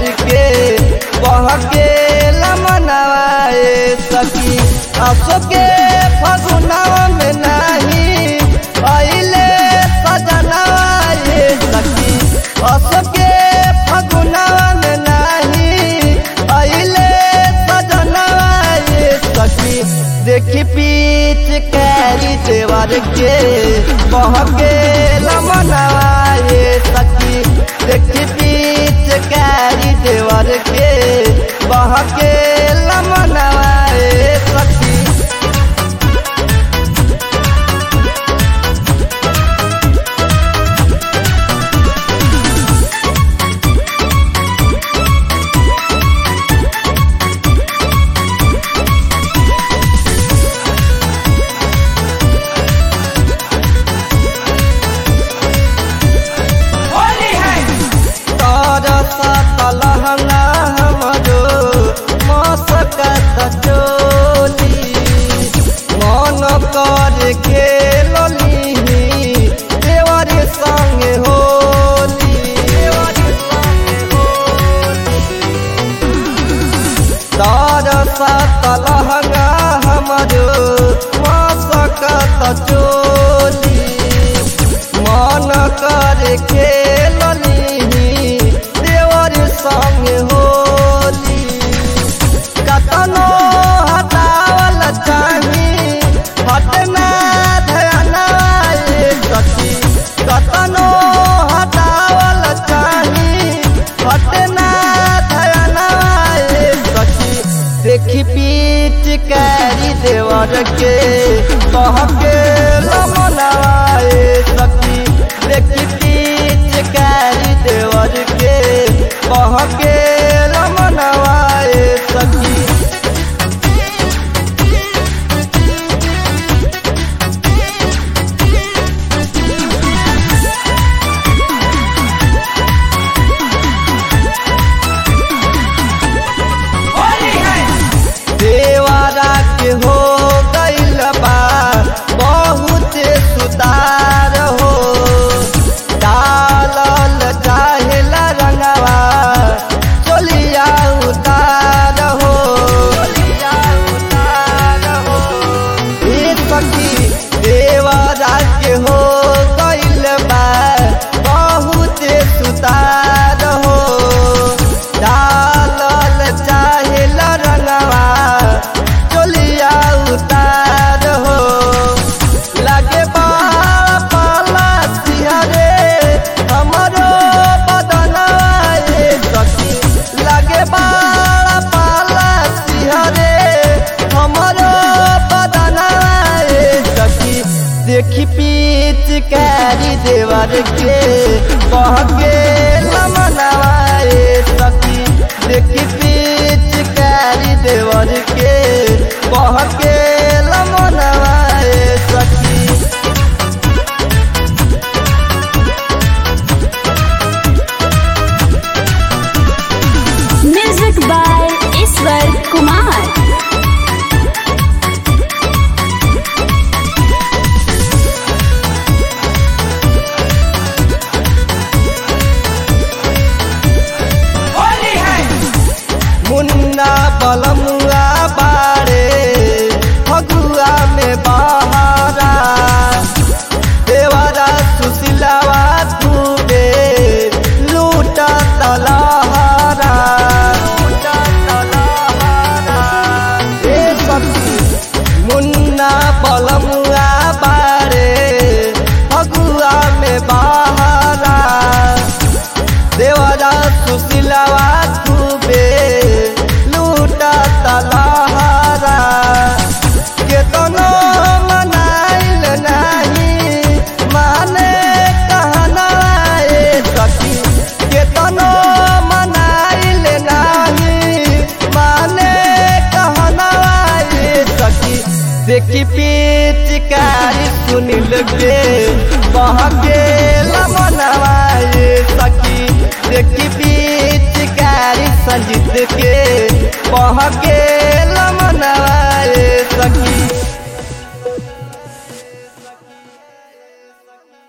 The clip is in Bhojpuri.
देवर के बहके लमनवाए सखी असो के फगुनवा में नाही अइले सजनवाए सखी असो के फगुनवा में नाही अइले सजनवाए सखी देखी पीछ कैरी देवर के बहके लमनवाए सखी देखी पीछ कैरी देवर के बहके लमनवाए सखी होली है तारा तलहना हमरो मसकत चोली मन कर खेलली देवर संग होली तारा तलहना हमरो मसकत चोली मन कर खेलली देवर संग होली कतनो हटावल चाही हटना ध्यानाए सखी कतनो हटावल चाही हटना ध्यानाए सखी देखी पीच कैरी देवर के कहके लमनाए सखी देखी पीच कैरी देवर के कहके लमनाए सखी होली है देवारा के हो गइल बा बहुत सुतार हो डालल चाहेला रंगवा चलिया उतार हो चलिया उतार हो ए सखी देवारा के हो गइल बा बहुत सुतार हो डालल चाहेल रंगवा चलिया उतार हो लागे बाड़ा पाला सिहरे हमरो बदनाए सखी लागे बाड़ा पाला सिहरे हमरो बदनाए सखी देखी पीच कैरी देवर के कहके लमनाए सखी देखी पीच कैरी देवर के कहके लमनाए सखी म्यूजिक बाय ईश्वर कुमार होली है मुन्ना बलमुआ बारे फगुआ में बहारा देवरा सुशीलावा खूबे लूटा तलहारा लूटा तलहारा ए सखी मुन्ना बलमुआ बारे फगुआ में बहारा देवरा सुशीलवा खूबे लूटा तलहारा केतनो मनाइल नाही माने कहना ए सखी केतनो मनाइल नाही माने कहना ए सखी देखी पिचकारी सुनिल के बहके लमनवाए सखी देखी पिचकारी संजीत के बहके लमनवाए